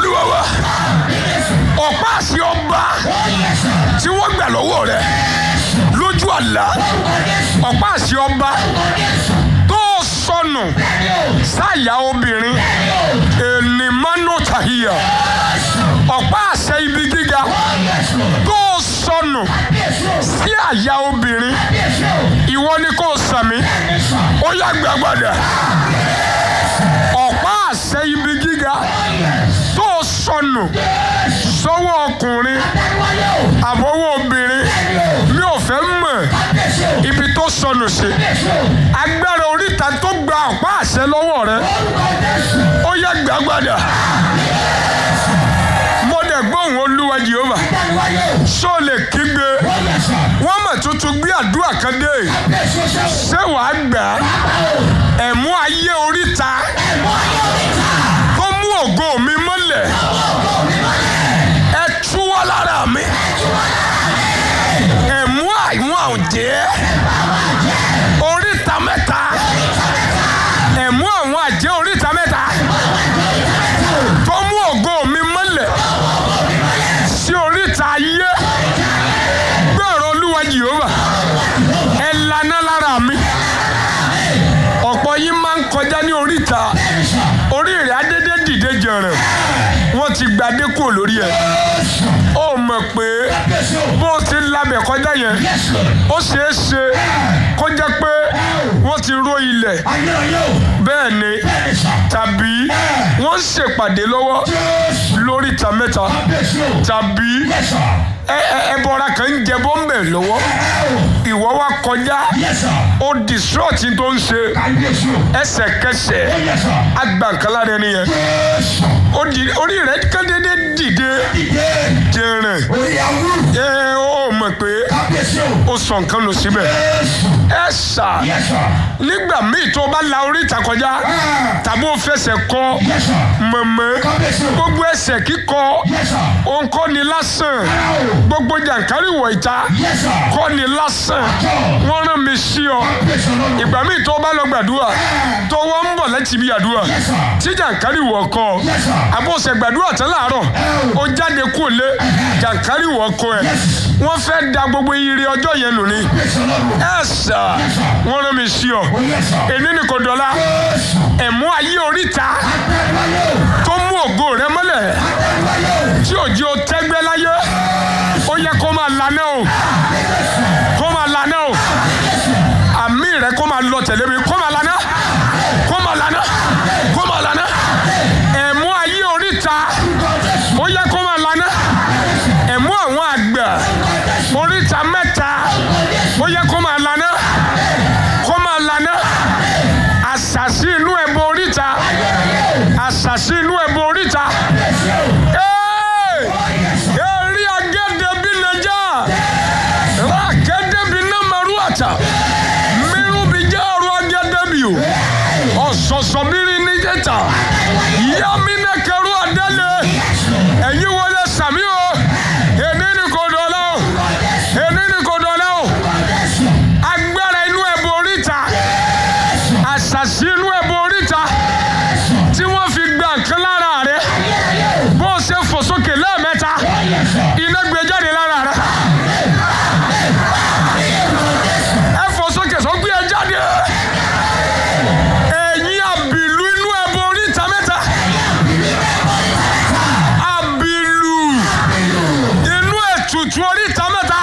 olúwa wa ọ̀pá àṣẹ ọba tí wọ́n gbà lọ́wọ́ rẹ̀ lójú àlá ọ̀pá àṣẹ ọba tó sọnù sáyà obìnrin ènìmánú tàhíyà ọ̀pá àṣẹ ibi gíga tó sọnù sí àyà obìnrin ìwọ ni kò sàmì ó yá gbàgbàdà ọ̀pá àṣẹ ibi gíga tó sọnù sọ́wọ́ ọkùnrin àbọ̀wọ́ obìnrin mi ò fẹ́ mọ̀ ibi tó sọnù sí agbára oríta tó gba ọ̀pá àṣẹ lọ́wọ́ rẹ ó yá gbàgbàdà mo dẹ̀ gbóhùn olúwa jehova ṣó lè kígbe wọ́n mọ̀ tuntun gbé àdúrà kan dé ṣé wàá gbà á ẹ̀mú ayé oríta tó mú ògo mi mọ́lẹ̀ ẹ túwọ́ lára mi ẹ̀mú àwọn àjẹ́ oríta mẹ́ta ẹ̀mú àwọn àjẹ́ oríta mẹ́ta tó mú ògo mi mọ́lẹ̀ sí oríta ayé gbọ́rọ̀ olúwa jehova ẹ laná lára mi ọ̀pọ̀ yín máa ń kọjá ní oríta orí rẹ̀ adédé dìde jẹ̀rẹ̀ wọ́n ti gbadé kúrò lórí ẹ̀ ó mọ̀ pé bó o ti labẹ̀ kọjá yẹn ó ṣeé ṣe kó jẹ́ pé wọ́n ti ró ilẹ̀ bẹ́ẹ̀ ni tàbí wọ́n ń ṣèpàdé lọ́wọ́ lóríta mẹ́ta tàbí ẹbọra kan ń jẹ bọ́m̀bẹ̀ lọ́wọ́ ìwọ wa kọjá ó distrọ́ọ̀tì tó ń ṣe ẹsẹ̀kẹsẹ̀ agbàǹkálá rẹ nìyẹn orí rẹ kẹ́dẹ́dẹ́ dìde jẹrẹ ẹ ó mọ̀ pé ó sọ nǹkan lọ síbẹ̀ ẹ sà nígbà míì tó bá la oríta kọjá tàbí ó fẹsẹ̀ kọ mọ̀mọ́ gbogbo ẹsẹ̀ kíkọ òǹkọ́ ni lásán gbogbo jàǹkárí wọ̀ ìta kọ́ ni lásán wọ́n rán mi sí ọ ìgbà míì tó bá lọ gbàdúrà tó wọ́n ń bọ̀ láti ibi àdúrà tí jàǹkárí wọ̀ kọ́ àbọ̀sẹ̀ gbàdúrà tán láàárọ̀ ó jáde kú lé jàǹkárí wọ̀ kọ́ ẹ̀ wọ́n fẹ́ da gbogbo ire ọjọ́ yẹn nù ni ẹ sà wọ́n rán mi sí ọ èmi ni kò dọ̀la ẹ̀mú ayé oríta tó mú ògo rẹ mọ́lẹ̀ tí òjò tẹ́gbẹ́ láyé ó yẹ kó máa lanẹ́ o kó máa lanẹ́ o àmì rẹ kó máa lọ tẹ̀lé mi kó máa lanẹ́ kó máa lanẹ́ kó máa lanẹ́ ẹ̀mú ayé oríta ó yẹ kó máa lanẹ́ ẹ̀mú àwọn àgbà oríta mẹ́ta ó yẹ kó máa lanẹ́ kó máa lanẹ́ àṣàṣì inú ẹ̀bọ oríta àṣàṣì inú ẹ̀bọ oríta. Eri agede bi neja, rakede bi namaruata, miru bi jaru agede bi o, ọ̀sọ̀sọ̀ biri níjẹta, yami ne kẹru adele, ẹ̀yin wọlé sàmí o, èmi ni kò dọ̀la o, èmi ni kò dọ̀la o, agbára inú ẹ̀bù oríta, àṣàṣì inú ẹ̀bù oríta, tí wọ́n fi gba nǹkan lára rẹ̀ bó o ṣe fò sókè lẹ́ẹ̀mẹ́ta iná gbé jáde lára rẹ. ẹ fò sókè sọ gbé ẹ jáde. ẹ̀yin àbìlú inú ẹbọ oríta mẹ́ta. àbìlú inú ètùtù oríta mẹ́ta.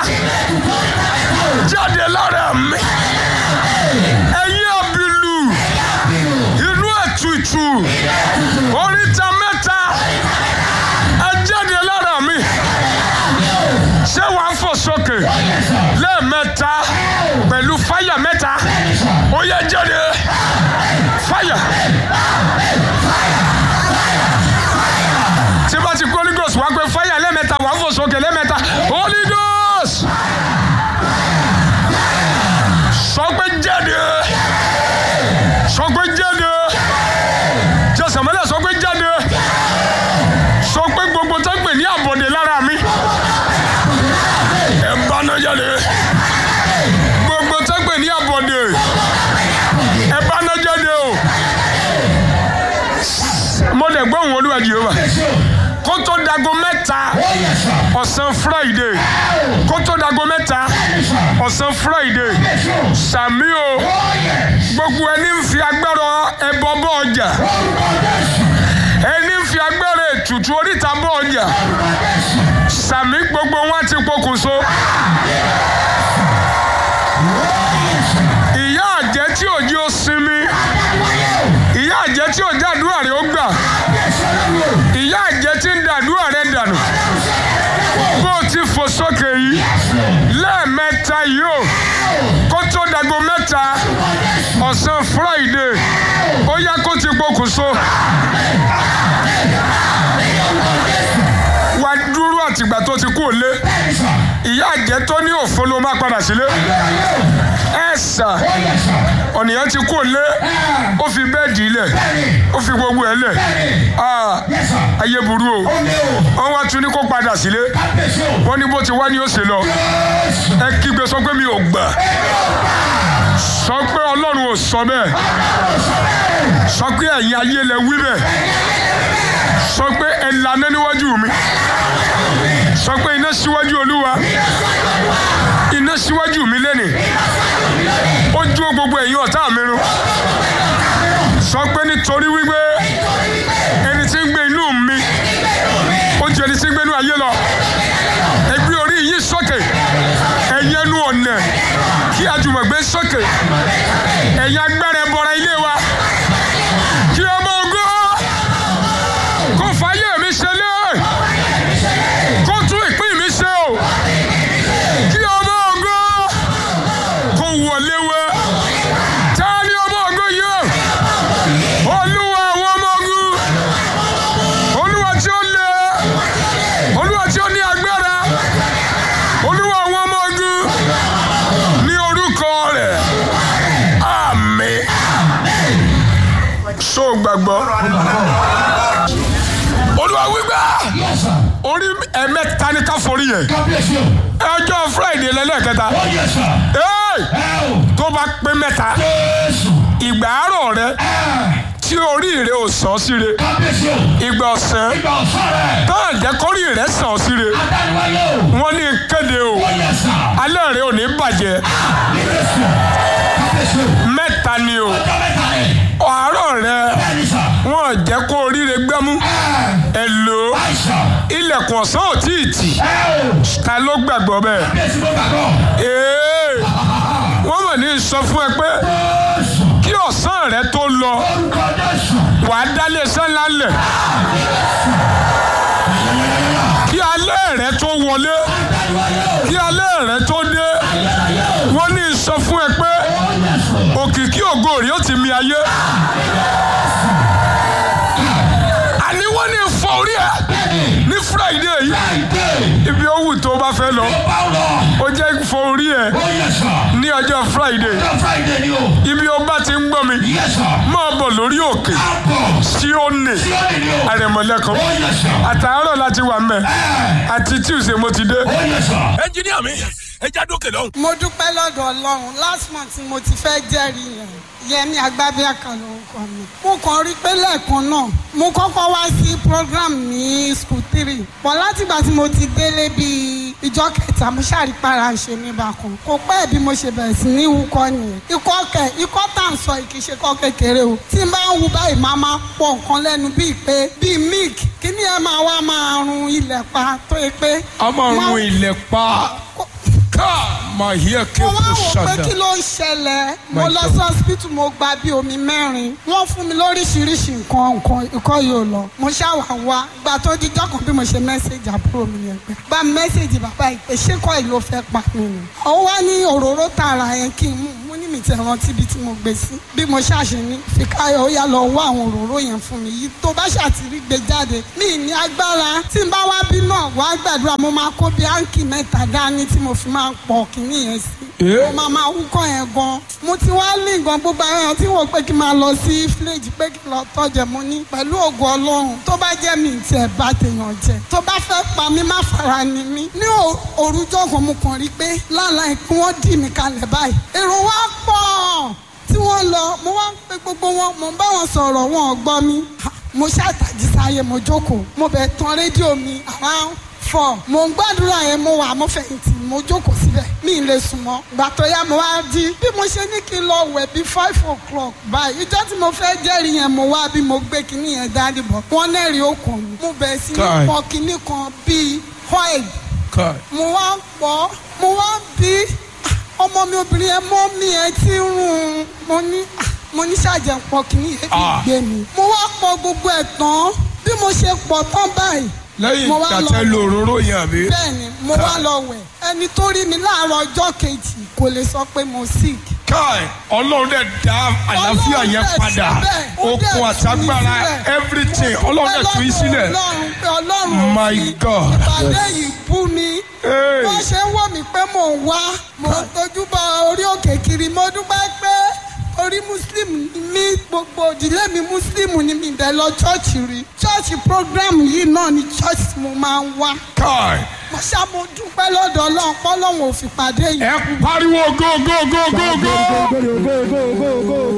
jáde lára mi. ẹ̀yin àbìlú inú ètùtù oríta mẹ́ta ẹ jáde lára mi ṣé wàá fò sókè lẹ́ẹ̀mẹ́ta pẹ̀lú fáyà mẹ́ta ó yẹ jáde fáyà. tí bá ti kó Holy Ghost wá pé fáyà lẹ́ẹ̀mẹ́ta wàá fò sókè lẹ́ẹ̀mẹ́ta Holy Ghost sọ pé jáde sọ pé jáde jẹ́sàmẹ́lẹ̀ sọ pé jáde sọ pé gbogbo tó ń pè ní àbọ̀dé lára mi ẹ bá náà jáde gbogbo tó ń pè ní àbọ̀dé ẹ bá náà jáde o mo lè gbọ́ òun olúwa Jèhófà kó tó dago mẹ́ta Oh yes sir. ọ̀sán friday kó tó dago mẹ́ta Bẹ́ẹ̀ni sir. ọ̀sán friday Jésù. sàmí o Oh yes. gbogbo ẹni ń fi agbára ẹbọ bọ ọjà Orúkọ Jésù. ẹni ń fi agbára ètùtù oríta bọ ọjà Orúkọ Jésù. sàmí gbogbo wọn ti pokùnso ìyá àjẹ́ tí òjì ó sinmi Adániwáyé o. ìyá àjẹ́ tí òjì àdúrà rẹ̀ ó gbà Kábíyèsí Ọlọ́run o. ìyá àjẹ́ tí ń da àdúrà rẹ̀ dànù bó o ti fò sókè yìí lẹ́ẹ̀mẹ́ta yìí o kó tó dago mẹ́ta ọ̀sán friday ó yá kó ti pokùnso wá dúró àtìgbà tó ti kú òlé Bẹ́ẹ̀ni sir. ìyá àjẹ́ tó ní òfo ló máa padà sílé Ayérayé o. ẹ sà Oh yes sir. ọ̀nìyàn ti kú òlé Ẹ. ó fi bẹ́ẹ̀dì ilẹ̀ Bẹ́ẹ̀ni. ó fi gbogbo ẹ̀ lẹ̀ Bẹ́ẹ̀ni. Ah, Yes sir. ayé burú o Ó lé o. wọ́n wá tún ní kó padà sílé Kábíyèsí o. wọ́n ní bó ti wá ní ó ṣe lọ Jésù. ẹ kígbe sọ pé mi ò gbà sọ pé ọlọ́run ò sọ bẹ́ẹ̀ sọ pé ẹ̀yin ayé lẹ wí bẹ́ẹ̀ sọ pé ẹ lànà níwájú mi sọ pé iná síwájú olúwa iná síwájú mi lẹ́nìí ó jó gbogbo ẹ̀yin ọ̀tá mi run sọ pé nítorí wípé ẹni tí ń gbé inú mi ó ju ẹni tí ń gbé inú ayé lọ ẹ gbé orí yín sókè ẹ̀yin ẹnu ọ̀nà kí àjùmọ̀gbé sókè ẹ̀yin agbára ẹbọra ilé wa kí ọmọ ògo kó fàyè mi ṣe lé kó tún ìpín mi ṣe o kí ọmọ ògo kó wọlé wá ta ni ọmọ ògo yìí o olúwa àwọn ọmọ ogun olúwa tí ó lé olúwa tí ó ní agbára olúwa àwọn ọmọ ogun ní orúkọ rẹ̀ àmín so gbàgbọ́ olúwa wípé Yes sir. orí ẹ̀mẹ́ta ní ká forí yẹn Kábíyèsí o. ẹjọ́ friday lẹ́lẹ́kẹta Oh yes sir. Hey! Ẹ o. tó bá pé mẹ́ta Jésù. ìgbà àárọ̀ rẹ Ẹ. tí orí rẹ ò sàn síre Kábíyèsí o. ìgbà ọ̀sán Ìgbà ọ̀sán rẹ̀. táà jẹ́ kórì rẹ sàn síre Adániwáyé o. wọ́n ní kéde o Oh yes sir. alẹ́ rẹ ò ní bàjẹ́ Jésù. Kábíyèsí o. mẹ́ta ni o Ọjọ́ mẹ́ta ni. àárọ̀ rẹ Bẹ́ẹ̀ni sir. wọ́n jẹ́ kó orí rẹ gbẹ́mú Ẹ. ẹ lò ó Àìsàn. ilẹ̀kùn ọ̀sán ò tí ì tì Ẹ o. ta ló gbàgbọ́ bẹ́ẹ̀ Kábíyèsí mo gbàgbọ́. ee wọ́n mọ̀ ní sọ fún ẹ pé Jésù. kí ọ̀sán rẹ tó lọ Orúkọ Jésù. wàá dálé iṣẹ́ ńlá lẹ̀ kí alẹ́ rẹ tó wọlé Adániwáyé o. kí alẹ́ rẹ tó dé Ayérayé o. wọ́n ní sọ fún ẹ pé Oh yes sir. òkìkí ògo rẹ ó ti mi ayé àní wọ́n ní fọ orí ẹ Bẹ́ẹ̀ni. ní friday yìí Friday. ibi ó wù tó bá fẹ́ lọ Báwo lọ? ó jẹ́ fọ orí ẹ Oh yes sir. ní ọjọ́ friday Ọjọ́ Friday ni o. ibi ó bá ti ń gbọ́ mi Yes sir. máa bọ̀ lórí òkè Àbọ̀. sí òní Sí òní ni o. àrẹ̀mọ̀lẹ́kan Oh yes sir. àtàárọ̀ láti wà mẹ́ Ẹ. àti tuesday mo ti dé. Oh yes sir. ẹnjiníà mi ẹ já dókè lọ́hùn. mo dúpẹ́ lọ́dọ̀ ọlọ́run last month ni mo ti fẹ́ jẹ́rìí yẹn yẹmi agbábíàkà lórúkọ mi. mo kàn rí pé lẹ́ẹ̀kan náà mo kọ́kọ́ wá sí program ní school three pọ̀ látìgbà tí mo ti délé bíi ìjọ kẹta mo ṣàrípara ṣe mí bákan kò pẹ́ bí mo ṣe bẹ̀rẹ̀ sí ní wúkọ́ nìyẹn ikọ́ kẹ ikọ́ tá à ń sọ yìí kì í ṣe kọ́ kékeré o tí n bá ń wu báyìí máa máa pọ̀ nǹkan lẹ́nu bíi pé bíi milk kíní ẹ máa wá máa run ilẹ̀ pa tó yẹ pé. a máa máa- run ilẹ̀ pa ká máa yẹ kí mo o wá kò wò pé ṣàdá. kí ló ń ṣẹlẹ̀ mo My lọ God. sí hospital mo gba bí omi mẹ́rin wọ́n fún mi lóríṣiríṣi nǹkan nǹkan ikọ́ yóò lọ mo ṣàwà wá gba tó di jọ́kàn bí mo ṣe mẹ́sẹ̀gì àbúrò mi yẹn pé gba mẹ́sẹ̀gì bàbá ìpè ṣé kọ́ yìí ló fẹ́ pa mí ni. ó wá ní òróró tààrà yẹn kí n mú mo ní mi ti rántí ibi tí mo gbé sí bí mo ṣàṣe ní fìkáyọ̀ ó yá lọ wá àwọn òróró yẹn fún mi yìí tó bá ṣàtìrí gbé jáde mi ní agbára tí n bá wá bí náà wá gbàdúrà mo máa kó bí áǹkì mẹ́ta dání tí mo fi máa pọ̀ kínní yẹn sí mo máa máa wúkọ́ yẹn gan mo ti wá lé nǹkan gbogbo àwọn èèyàn tí wọ́n pé kí n máa lọ sí fíléèjì pé kí n lọ tọ́jẹ̀ mo ní pẹ̀lú ògo ọlọ́run tó bá jẹ́ mi ti ẹ̀ bá tèèyàn jẹ tó bá fẹ́ pa mí má fara ni mí ní ò- òrùjọ́ kan mo kàn rí pé lálàá kí wọ́n dì mí kalẹ̀ báyìí èrò wa pọ̀ tí wọ́n lọ mo wá ń pe gbogbo wọn mo ń bá wọn sọ̀rọ̀ wọn ò gbọ́ mi Ha, mo ṣàtàjì sáyé mo jókòó mo bẹ̀ tán rédíò mi around four mo ń gbàdúrà yẹn mo wà mo fẹ̀yìntì mo jókòó síbẹ̀ mi ì lè sùn mọ́ gbà tó yá mo wá jí bí mo ṣe ní kí n lọ wẹ̀ bí five o'clock báyìí ìjọ́ tí mo fẹ́ jẹ́rìí yẹn mo wá bí mo gbé kinní yẹn dání bọ̀ wọ́n nẹ́rìí okùn mi mo bẹ̀ sí ní Kai. pọ̀ kinní kan bíi oil Kai. mo wá ń pọ̀ mo wá ń bí ah, ọmọ mi obìnrin yẹn mọ́ mi ẹ ti ń rún un mo ní ah, mo ní ṣàjẹ́ pọ̀ kinní yẹn fi Ah. gbé mi mo wá pọ̀ gbogbo ẹ̀ tán bí mo ṣe pọ̀ tán báyìí lẹ́yìn mo wá lọ tàtẹ́ lo òróró yẹn àbí. bẹ́ẹ̀ni mo wá lọ wẹ̀ ẹni tó rí mi láàárọ̀ ọjọ́ kejì kò lè sọ pé mo sick. Kai ọlọ́run dẹ̀ dá àlàáfíà Ọlọ́run yẹn dẹ̀ padà síbẹ̀, ó dẹ̀ okun tú mi àtagbára sílẹ̀. everything ọlọ́run dẹ̀ tú yín sílẹ̀. ọlọ́run pé ọlọ́run My mi God. ìpàdé yìí bú mi Hey. wọ́n ṣe ń wò mí pé mò ń wá mò ń tójú bọ orí òkè kiri mo dúpẹ́ pé orí muslim ni mí gbogbo òdìlé mi muslim ni mi bẹ̀ lọ chọ́ọ̀chì rí chọ́ọ̀chì program yìí náà ni chọ́ọ̀chì mo máa ń wá Kai mo ṣá mo dúpẹ́ lọ́dọ̀ ọlọ́run pọ́lọ́run ò fi pàdé yìí. ẹ pariwo go go go go go.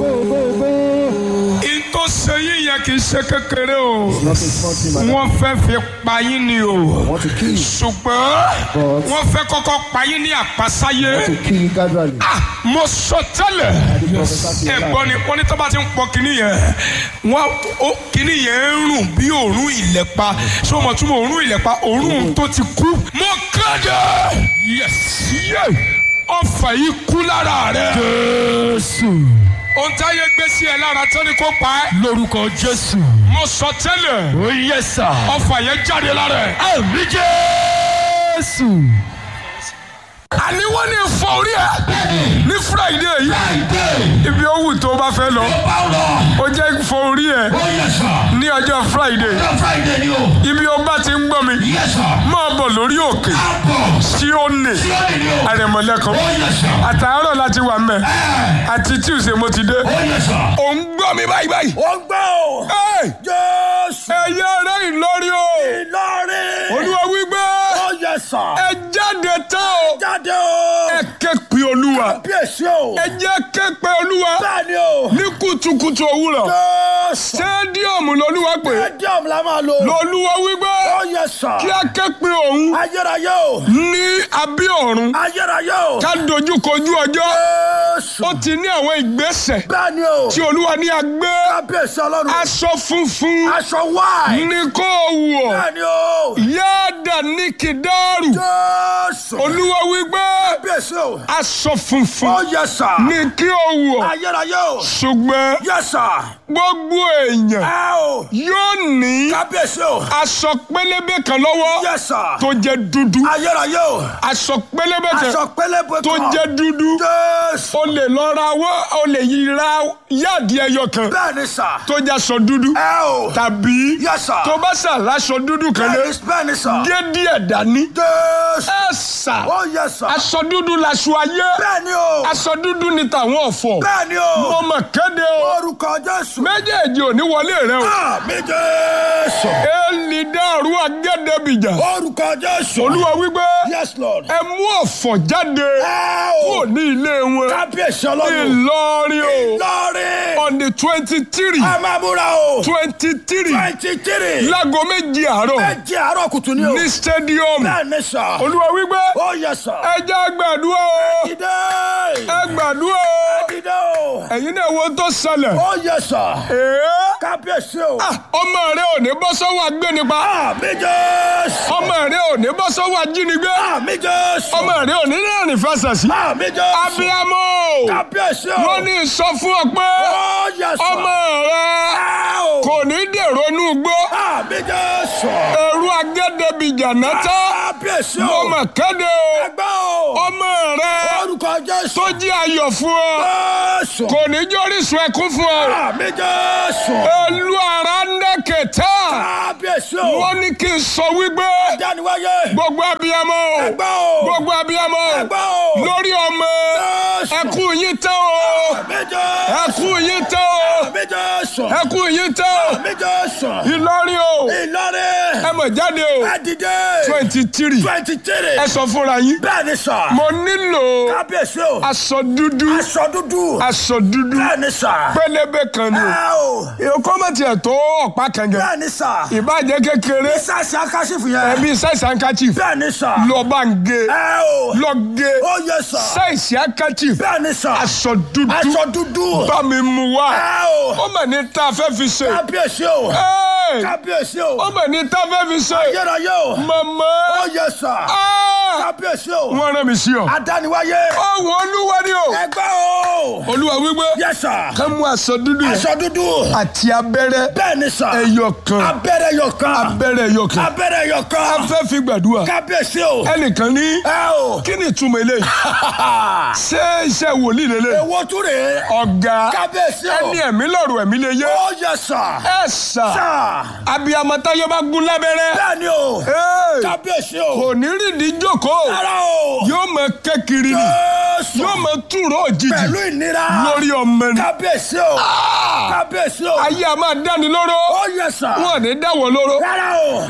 in tó ṣe yín yẹn kì í ṣe kékeré o wọ́n fẹ́ fi pa yín ni o want to kill you. ṣùgbọ́n But- wọ́n fẹ́ kọ́kọ́ pa yín ní àpasáyé. to kill you gradually. Ah, mo sọ tẹ́lẹ̀ ẹ̀gbọ́n ni wọ́n ní tó bá ti ń pọ kínní yẹn wọ́n ó kínní yẹn ń rùn bí òórùn ìlẹ̀pa ṣé o mọ̀ tún mọ̀ òórùn ìlẹ̀pa òórùn tó ti kú. mo kéde yes yé ọfà yìí kú lára rẹ. Jésù. ohun táyé gbé sí ẹ lára tó ní kó pa ẹ́. Lórúkọ Jésù. mo sọ tẹ́lẹ̀ Ó yẹ sà. ọfà yẹn jáde lára ẹ. Àmì Jésù. àní wọ́n ní fọ orí ẹ ní friday yìí ibi owó tó o bá fẹ́ lọ ó jẹ́ fọ orí ẹ ní ọjọ́ friday ibi o bá ti ń gbọ́ mi máa bọ̀ lórí òkè sí òní àrẹ̀mọ̀lẹ́kan àtàárọ̀ láti wà mẹ́ àti tuesday mo ti dé ò ń gbọ́ mi báyìí báyìí. ó ń gbọ́ o. Ẹ́ẹ̀, jésù ẹ̀yẹ rẹ̀ ìlọrí o ìlọrin. olúwa wípé ó yẹ sà. ẹ jáde tán o jáde o. ẹ ké pe olúwa bíyèsí o. ẹ jẹ́ ké pe olúwa bẹ́ẹ̀ ni o. ní kùtùkùtù òwúrọ̀ jésù. stadium lolúwa pé stadium la máa lò. lolúwa wípé ó yẹ sà. kí a ké pe òun ayérayé o. ní abí ọ̀run ayérayé o. ká dojú kojú ọjọ́ jésù. ó ti ní àwọn ìgbésẹ̀ bẹ́ẹ̀ ni o. tí olúwa ní agbé kábíyèsí ọlọ́run. aṣọ funfun aṣọ wáì. ní kó o wọ̀ bẹ́ẹ̀ ni o. yáàdà ní kìdáàrù jésù. olúwa wípé kábíyèsí o. aṣọ funfun ó yẹ sà. ní kí o wọ̀ ayérayé o. ṣùgbọ́n yẹ sà. gbogbo èèyàn ẹ o. yóò ní kábíyèsí o. aṣọ pélébé kan lọ́wọ́ yẹ sà. tó jẹ́ dúdú ayérayé o. aṣọ pélébé kan aṣọ pélébé kan. tó jẹ́ dúdú jésù. o lè lọ ra wọ́ o lè yí ra yáàdì ẹyọ kan bẹ́ẹ̀ ni sà. tó jẹ́ aṣọ dúdú ẹ o. tàbí Yes, sir. tó bá sà láṣọ dúdú kan lé bẹ́ẹ̀ ni bẹ́ẹ̀ ni sà. gé díẹ̀ dání jésù. ẹ sà ó yẹ sà. aṣọ dúdú laṣọ ayé bẹ́ẹ̀ ni o. aṣọ dúdú ni tàwọn ọ̀fọ̀ bẹ́ẹ̀ ni mo o. mọ̀ kéde o orúkọ jésù. méjèèjì ò ní wọlé rẹ o àmì jésù. èlì dàrú agẹ́dẹ́bìjà orúkọ jésù. olúwa wípé yes lord. ẹ mú ọ̀fọ̀ jáde ẹ kúrò o. ní ilé wọn kábíyèsí ọlọ́run. ìlọrin o lọ́ọ̀rì. on the twenty three ẹ máa múra o. twenty three twenty three. láago méjì àárọ̀ méjì àárọ̀ kùtù ni o. ní stadium bẹ́ẹ̀ ni sà. olúwa wípé ó yẹ sà. ẹ jẹ́ gbàdúrà o dìde. ẹ gbàdúrà o dìde o. ẹ̀yin náà wo tó ṣẹlẹ̀ ó yẹ sà. èé kábíyèsí o. ọmọ rẹ ò ní bọ́ sọ́wọ́ agbénipa àmì jésù. ọmọ rẹ ò ní bọ́ sọ́wọ́ ajínigbé àmì jésù. ọmọ rẹ ò ní rìnrìn fẹsẹ̀ sí àmì jésù. abiyamọ kábíyèsí o. wọ́n ní sọ fún ọ pé ó yẹ sà. ọmọ rẹ ẹ o. kò ní dèrò inú igbó àmì jésù. ẹrú agẹ́dẹ́bìjà náta kábíyèsí mo o. mọ̀ kéde o ẹgbẹ́ o. ọmọ rẹ orúkọ jésù. tó jí ayọ̀ fún ọ jésù. kò ní jórísun ẹkún fún ọ àmì jésù. ẹlú ara ń dẹ́kẹ̀tà kábíyèsí o. wọ́n ní kí n sọ wípé dániwáyé. gbogbo abiyamọ o ẹgbẹ́ o. gbogbo abiyamọ o ẹgbẹ́ o. lórí ọmọ jésù. ẹkún yín tán o àmì jésù. ẹkún yín tán o àmì jésù. Jésù. ẹkún yín tẹ́ Àmì Jésù. Ìlọrin o Ìlọrin. ẹ mọ̀ jáde o Ẹ dìde. twenty three twenty three. ẹ sọ fúnra yín Bẹ́ẹ̀ ni sà. mo nílò Kábíyèsí o. aṣọ dúdú Aṣọ dúdú. aṣọ dúdú Bẹ́ẹ̀ ni sà. pélébé kan ni o Ẹ o. ìyókò mọ̀ tiẹ̀ tó ọ̀pá kan gẹ̀ Bẹ́ẹ̀ ni sà. ìbàjẹ́ kékeré Ìsàsì akásífù yẹn. ẹbí size handkerchief Bẹ́ẹ̀ ni sà. lọ bá ń gé Ẹ o. lọ gé Ó yẹ sà. size handkerchief Bẹ́ẹ̀ ni sà. aṣọ dúdú Aṣọ dúdú. bá mi mú wá Ẹ o. ó mọ̀ ní tá a fẹ́ fi ṣe Kábíyèsí o. Ẹ́ẹ̀! Kábíyèsí o. ó mọ̀ ní tá a fẹ́ fi ṣe Ayérayé o. màmá Ó yẹ sà. Ah! Kábíyèsí o. wọ́n rán mi sí ọ Adániwáyé. ọ̀hún olúwa ni o Ẹgbẹ́ o. olúwa wípé Yẹ sà. ká mú aṣọ dúdú yẹn Aṣọ dúdú. àti abẹ́rẹ́ Bẹ́ẹ̀ ni sà. ẹyọ kan Abẹ́rẹ́ yọ kan. abẹ́rẹ́ ẹyọ kan Abẹ́rẹ́ yọ a kan. fẹ́ fi gbàdúrà Kábíyèsí o. ẹnìkan ní Ẹ o. kí ni ìtumọ̀ eléyìí ṣé iṣẹ́ wòlíì lélẹ̀ Èwo tún rèé. ọ̀gá Kábíyèsí o. ẹni ẹ̀mí lọ́rùn ẹ̀mí lè yé Ó yẹ sà. ẹ sà Sà. abiyamọ táyé bá gún lábẹ́rẹ́ Bẹ́ẹ̀ ni o. Hey! Kábíyèsí o. kò ní rìndí jókòó Rárá o. yóò mọ kékiri ni Jésù. yóò mọ túró òjijì Pẹ̀lú ìnira. lórí ọmọ ni Kábíyèsí o. Kábíyèsí o. ayé a máa dáni lóró Ó yẹ sà. wọn ò ní dáwọ́ lóró Rárá o.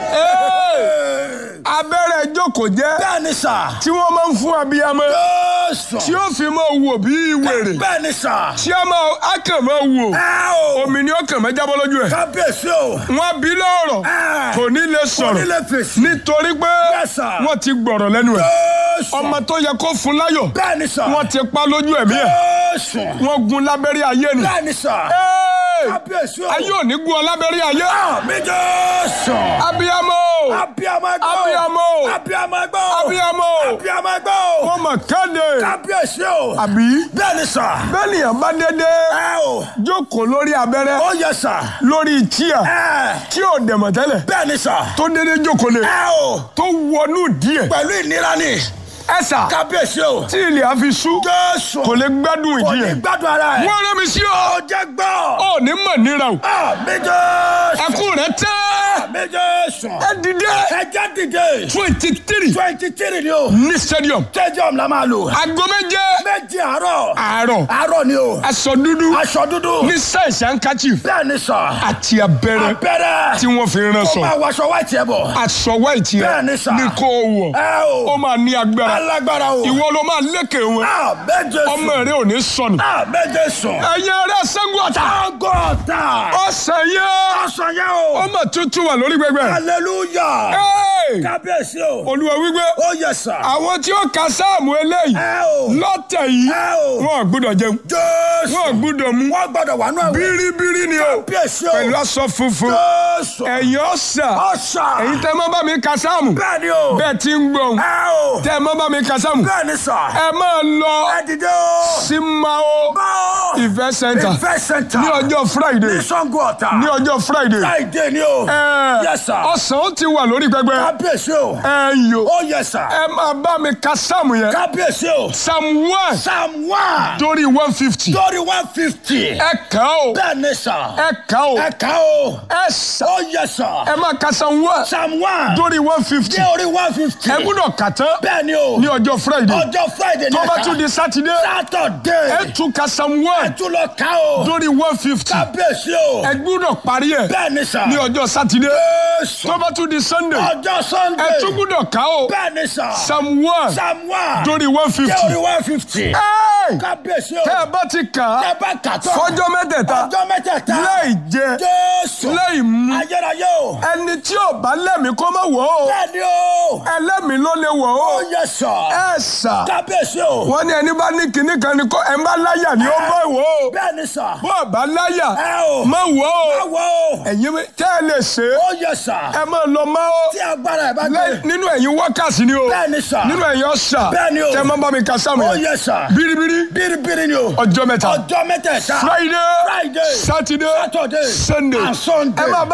Hey! abẹ́rẹ́ jókòó jẹ́ Bẹ́ẹ̀ ni sà. tí wọ́n máa ń fún abiyamọ Jésù. tí ó fi máa wò bí wèrè Bẹ́ẹ̀ ni sà. tí a máa a kàn máa wò Ẹ o. omi ni ó kàn máa jábọ́ lójú ẹ̀ Kábíyèsí o. wọ́n bí lọ́rọ̀ Ẹ. kò ní lè Kò ní sọ̀rọ̀ lè fèsì. nítorí pé Yes, sir. wọ́n ti gbọ̀rọ̀ lẹ́nu ẹ̀ Jésù. ọmọ tó yẹ kó fún láyọ̀ Bẹ́ẹ̀ ni sà. wọ́n ti pa lójú ẹ̀mí ẹ̀ Jésù. wọ́n gun lábẹ́rẹ́ ayé ni Bẹ́ẹ̀ ni sà. Hey! Kábíyèsí o. ayé ò ní gun ọ lábẹ́rẹ́ ayé Àmì Jésù. abiyamọ Abiyamọ ẹgbẹ́ o. Abiyamọ. Abiyamọ ẹgbẹ́ o. abiyamọ Abiyamọ ẹgbẹ́ o. wọ́n mọ̀ kéde Kábíyèsí o. àbí Bẹ́ẹ̀ ni sà. bẹ́ẹ̀ nìyẹn bá dédé Ẹ o. jókòó lórí abẹ́rẹ́ Ó yẹ sà. lórí tíà Ẹ. tí ò dẹ̀mọ̀ tẹ́lẹ̀ Bẹ́ẹ̀ ni sà. tó dédé jókòó lé Ẹ o. tó wọnú díẹ̀ Pẹ̀lú ìnira ni. ẹ̀sà Kábíyèsí o. tí ilẹ̀ á fi sú Jésù. kò lè gbádùn Kò ìdí ní ẹ̀ gbádùn ara ẹ̀. wọ́n rẹ́ mi sí ọ Ó jẹ́ gbọ́. ọ ní mọ̀ níra o Àmì Jésù. ẹkún rẹ tẹ́ Àmì Jésù. ẹ dìde Ẹ jẹ́ dìde. twenty three twenty three ni o. ní stadium Stadium la máa lò. aago méje Méjì àárọ̀. àárọ̀ Àárọ̀ ni o. aṣọ dúdú Aṣọ dúdú. ní sáìsì handkerchief Bẹ́ẹ̀ ni sà. àti abẹ́rẹ́ Abẹ́rẹ́. tí wọ́n fi rán Ó sọ máa wọṣọ wáìtì ẹ̀ bọ̀. aṣọ white Bẹ́ẹ̀ yẹn ni sà. ní kó o wọ̀ Ẹ ó o. máa ní agbára Alágbára o. ìwọ ló máa lékè wọn Àmì Jésù. ọmọ rẹ ò ní sọnù Àmì Jésù. ẹ̀yin ará Ṣàngó Ọ̀tà Agọ́ta. ọ̀sẹ̀ yẹn Ọ̀sán yẹn o. ọmọ tuntun wà lórí gbẹgbẹ Hallelujah. Hey! Kábíyèsí o. olúwa wípé Ó yẹ sà. àwọn tí ó ka sáàmù eléyìí Ẹ o. lọ́tẹ̀ yìí Ẹ o. wọn ò gbúdọ̀ jẹun Jésù. wọn ò gbúdọ̀ mú Wọ́n gbọ́dọ̀ wà nù ẹ̀wọ̀n. bíríbírí ni o Kábíyèsí o. pẹ̀lú aṣọ funfun Jésù. ẹ̀yin ọ̀sà Ọ̀sà. ẹ̀yin tẹ́ mọ́ bá mi ka sáàmù Bẹ́ẹ̀ ni o. bẹ́ẹ̀ ti ń gbọ̀n Ẹ o. tẹ́ mọ́ bá mi ka sáàmù Bẹ́ẹ̀ ni sà. ẹ máa lọ Ẹ dìde o. sí Mao Báwo. event center Ìfẹ́ sẹ́ńtà. ní ọjọ́ Friday Ní Ṣàngó Ọ̀tà. ní ọjọ́ Friday Friday ni o. ẹ Yes, sir. ọ̀sán ó ti wà lórí pẹpẹ Kábíyèsí o. ẹ yò Ó yẹ sà. ẹ máa bá mi ka sáàmù yẹn Kábíyèsí o. psalm one Psalm one. dórí one fifty Lórí one fifty. ẹ kà ó Bẹ́ẹ̀ ni sà. ẹ kà ó Ẹ kà o. ẹ sà Ó yẹ sà. ẹ máa ka psalm one Psalm one. dórí one fifty Dé orí one fifty. ẹ gbúdọ̀ kà tán Bẹ́ẹ̀ ni o. ní ọjọ́ Friday Ọjọ́ Friday ni tó bá ẹ̀ka. tún di Saturday Saturday. ẹ tún ka psalm one Tún lọ ká o. dórí one fifty Kábíyèsí o. ẹ gbúdọ̀ parí ẹ Bẹ́ẹ̀ ni sà. ní ọjọ́ Saturday Jésù. tó bá tún di Sunday Ọjọ́ Sunday. ẹ tún gbúdọ̀ kà ó Bẹ́ẹ̀ ni sà. psalm one Psalm one. dórí one Dé fifty orí one fifty. Kábíyèsí o. tẹ́ ẹ bá ti kà á Tẹ́ bá kà tán. fọjọ́ mẹ́tẹ̀ẹ̀ta Ọjọ́ mẹ́tẹ̀ẹ̀ta. láì jẹ Jésù. láì mu Ayérayé o. ẹni tí ò bá lẹ́mìí kó má wọ̀ ó Bẹ́ẹ̀ ni o. ẹlẹ́mìí ló lè wọ̀ ó Ó yẹ sà. ẹ sà Kábíyèsí o. wọ́n ní ẹni bá ní kinní kan ni kó ẹ bá láyà ni ó bá wọ̀ ó Bẹ́ẹ̀ ni sà. bó o bá láyà Ẹ o. má wọ̀ ó Báwo o. ẹ̀yin tẹ́ ẹ lè ṣe é Ó yẹ sà. ẹ máa lọ má ó Tí agbára ẹ̀ bá Lẹ́- gbé. nínú ẹ̀yin wákàtí ni o Bẹ́ẹ̀ ni sà. nínú ẹ̀yin ọ̀sà Bẹ́ẹ̀ ni o. tẹ́ ẹ má bá mi ka sáàmù Ó yẹn yẹ sà. bíríbírí Bíríbírí ni o. ọjọ́ mẹ́ta Ọjọ́ mẹ́tẹ̀ẹ̀ta. Friday Friday. Saturday Saturday. Sunday And Sunday. ẹ máa bá mi rọ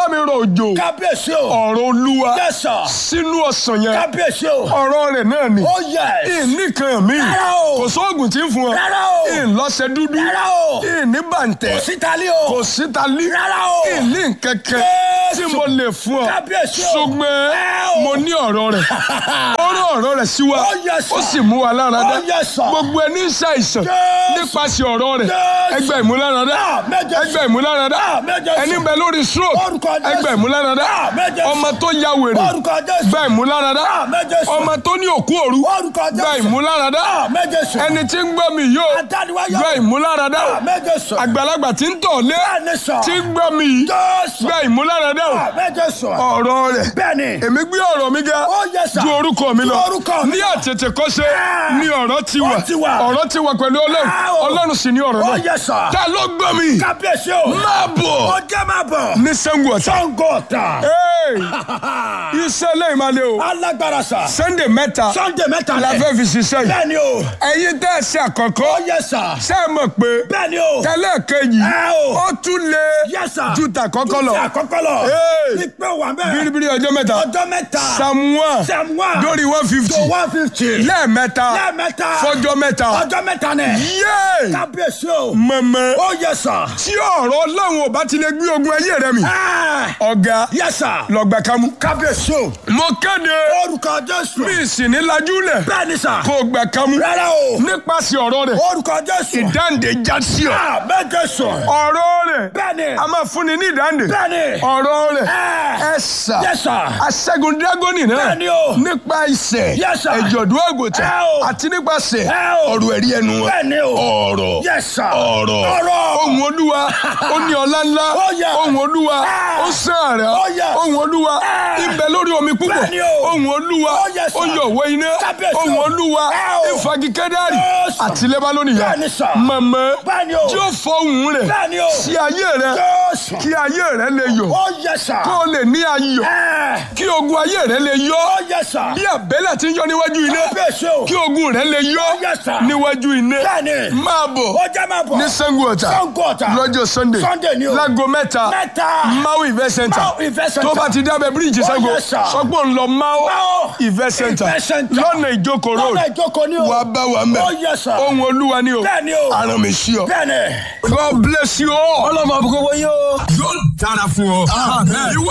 òjò kábíyèsí o. ọ̀rọ̀ olúwa yes sir. sínú ọ̀sán yẹn kábíyèsí o. ọ̀rọ̀ rẹ̀ náà ni oh yes. ìníkan mi Rárá o. kò sóògùn tí ń fún ọ Rárá o. ìlọ́sẹ̀ dúdú rárá o. ìní bàǹtẹ̀ sítálí o. kò síta lí Rárá o. ìní nkẹ̀kẹ́ tí Jésù. mo lè fún ọ Kábíyèsí o. ṣùgbọ́n Ẹ o. mo ní ọ̀rọ̀ rẹ̀ ó rán ọ̀rọ̀ rẹ̀ sí wa Oh, yes, sir. ó sì mú wa lára dá Oh, yes, sir. gbogbo ẹni ń ṣàìsàn Jésù. nípasẹ̀ ọ̀rọ̀ rẹ̀ Jésù. ẹgbẹ́ ìmúláradá Àmín, Jésù. ẹgbẹ́ ìmúláradá Àmín, Jésù. ẹni bẹ lórí stroke Orúkọ Jésù. ẹgbẹ́ ìmúláradá Àmín, Jésù. ọmọ tó ya wèrè orúkọ jésù. gba ìmúláradá Àmín, Jésù. ọmọ tó ní òkú òru orúkọ jésù. gba ìmúláradá Àmín, Jésù. ẹni tí ń gbọ́ mi yóò Adániwáyọ̀. gba ìmúláradá Àmín, Jésù. àgbàlagbà tí ń tọ̀ lé Bẹ́ẹ̀ni sọ. tí ń gbọ́ mi yìí Jésù. gba ìmúláradá Àmín, Jésù. ọ̀rọ̀ rẹ̀ Bẹ́ẹ̀ni. èmi gbé ọ̀rọ̀ mi ga Oh, yes, sir. ju orúkọ mi lọ Ju orúkọ mi ní lọ. àtètè kọ́ṣe Ah. ni ọ̀rọ̀ ti wà Ó ti wà. ọ̀rọ̀ ti wà pẹ̀lú ọlọ́run Ah, o. ọlọ́run sì ni ọ̀rọ̀ Oh, náà yes, sir. ta ló gbọ́ mi kábíyèsí o. máa bọ̀ ọjọ́ máa bọ̀. ní Ṣàngó Ọ̀tà Ṣàngó Ọ̀tà. Hey! iṣẹ́ lẹ́yìn máa lé o alágbára sà. Sunday mẹ́ta Sunday mẹ́ta la lẹ̀. fẹ́ fi ṣiṣẹ́ yìí bẹ́ẹ̀ni o. ẹ̀yin tẹ́ ẹ ṣe àkọ́kọ́ ó yẹ sà. ṣé ẹ mọ̀ pé bẹ́ẹ̀ni o. tẹ́lẹ̀ kejì Ẹ o. ó tún lé Yes, sir. ju tàkọ́kọ́ lọ Ti àkọ́kọ́ lọ. Hey! ní pé wà bẹ́ẹ̀. biribiri ọjọ́ mẹ́ta ọjọ́ mẹ́ta. samuwa Samuel. lórí one fifty to one fifty. lẹ́ẹ̀mẹ́ta lẹ́ẹ̀mẹ́ta. fọjọ́ mẹ́ta ọjọ́ mẹ́ta nẹ̀. yéé kábíyèsí o. mọ̀mọ́ ó yẹ sà. tí ọ̀rọ̀ ọlọ́run ò bá ti lè gbé ogun ayé rẹ mi Ẹ. ọ̀gá yẹ sà. lọ́gbà kámú. kábíyèsí o. mo kéde orúkọ jésù. mi sì ní lajúlẹ̀ bẹ́ẹ̀ni sà. kó o gbà kámú rárá o. nípasẹ̀ ọ̀rọ̀ rẹ̀ orúkọ jésù. ìdáǹdè já sí ọ. àmín Jésù. ọ̀rọ̀ rẹ̀ bẹ́ẹ̀ni. a máa fúnni ní ìdáǹdè bẹ́ẹ̀ni. ọ̀rọ̀ rẹ̀ Ẹ. ẹ sà Yes, sir. aṣẹ́gun dírágọ́nì náà Bẹ́ẹ̀ni o. nípa ìṣẹ̀ Yes, sir. ẹ̀jọ̀dún àgùntàn Ẹ o. àti nípasẹ̀ Ẹ o. ọ̀rọ̀ ẹ̀rí ẹnu wọn. bẹ́ẹ̀ni o. ọ̀rọ̀ Yes, sir. ọ̀rọ̀ ọ̀rọ̀. ohun olúwa ó ní ọlá ńlá Oh, yeah. ohun olúwa Ah. ó sàn àrà Oh, yeah. ohun olúwa Ah. ibẹ̀ lórí omi púpọ̀ Bẹ́ẹ̀ni o. ohun olúwa Oh, yes, sir. ó yọ òwe iná Kábíyèsí o. ohun olúwa Ah, o. ìfagi kẹ́dárì Yes, sir. àti lẹ́bánónì yá Bẹ́ẹ̀ni, sir. mọ̀mọ́ Bẹ́ẹ̀ni o. tí ó fọ ohun rẹ̀ Bẹ́ẹ̀ni o. sí ayé rẹ̀ Jésù. kí ayé rẹ̀ lè yọ̀ ó yẹ sà. kó o lè ní ayọ̀ Ẹ. kí ogun ayé rẹ̀ lè yọ̀ ó yẹ sà. bí àbẹ́lẹ̀ tí ń yọ níwájú iná kábíyèsí o. kí ogun rẹ̀ lè yọ̀ Oh, yes, sir. níwájú iná Bẹ́ẹ̀ni. máa bọ̀ ó jẹ́ máa bọ̀. ní Ṣàngó Ọ̀tà Ṣàngó Ọ̀tà. lọ́jọ́ sunday Sunday ni o. láago mẹ́ta Mẹ́ta. mau event center Mau Event Center. tó bá ti dábẹ́ bíríìjì Oh, Ṣàngó yes, sir. sọgbọ́n ń lọ mau Mau event center Event Center. lọ́nà ìjókòó road lọ́nà ìjókòó ni o. wàá bá wa mẹ́ ó yẹ sà. ohun olúwa ni o Bẹ́ẹ̀ni o. aràn mi sí ọ. bẹ́ẹ̀ni. God bless you all. ọlọ́mọ àbúkọ́ wọ́n yóò. yóò dára fún ọ.